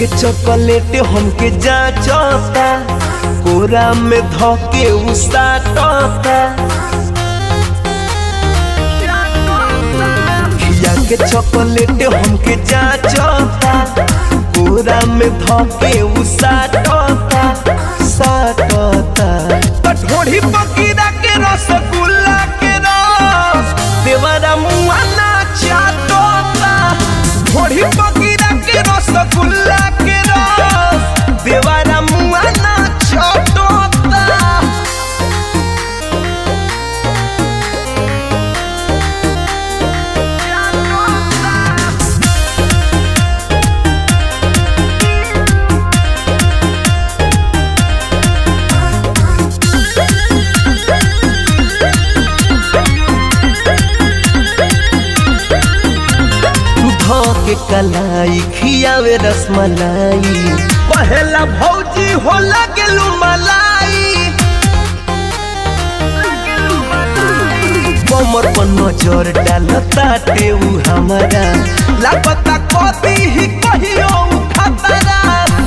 के चॉकलेट हमके जाचता कोरा में धके उसाटता खिया के चॉकलेट हमके जाचता कोरा में धके उसाटता साटता कठोरी पकीरा के रसगुल्ला के रस देवरा मुआ ना चाटता ढोरी पकीरा के रसगुल्ला के रस देवरा मुआ ना चाटता के कलाई खियावे रसमलाई पहला भौजी हो लगलू मलाई कमर पर नजर डालता टेऊ हमारा लापता कदी ही कहियो खतरा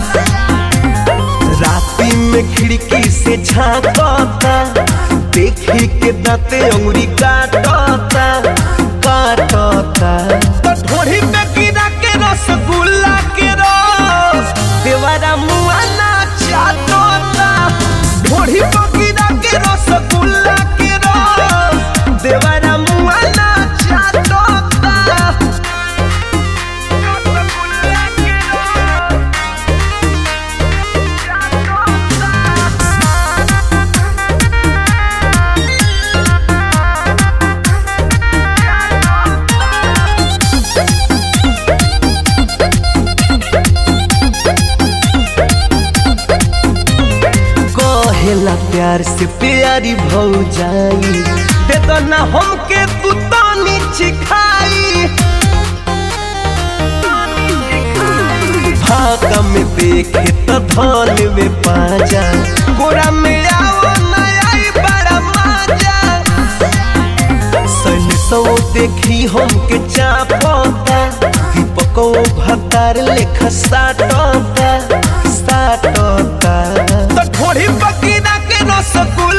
राती में खिड़की से झांकता देखी के दाते अंगुरी काटता काटता ढोरी पे गिरा के रसगुल्ला के रस देवारा मुआ ना चाटता ढोरी पे गिरा के रसगुल्ला के रस देवारा मुआ ना चाटता कहेला प्यार से प्यारी भौ जाई दे दो ना हमके तू तानी चिखाई भागा में देखे तो धन में पाजा गोरा में आओ ना आई बड़ा मजा सन सो देखी हमके चापता दीपको भतार लेखा साटता साटता तो ढोड़ी पकीना के रसगुल्ला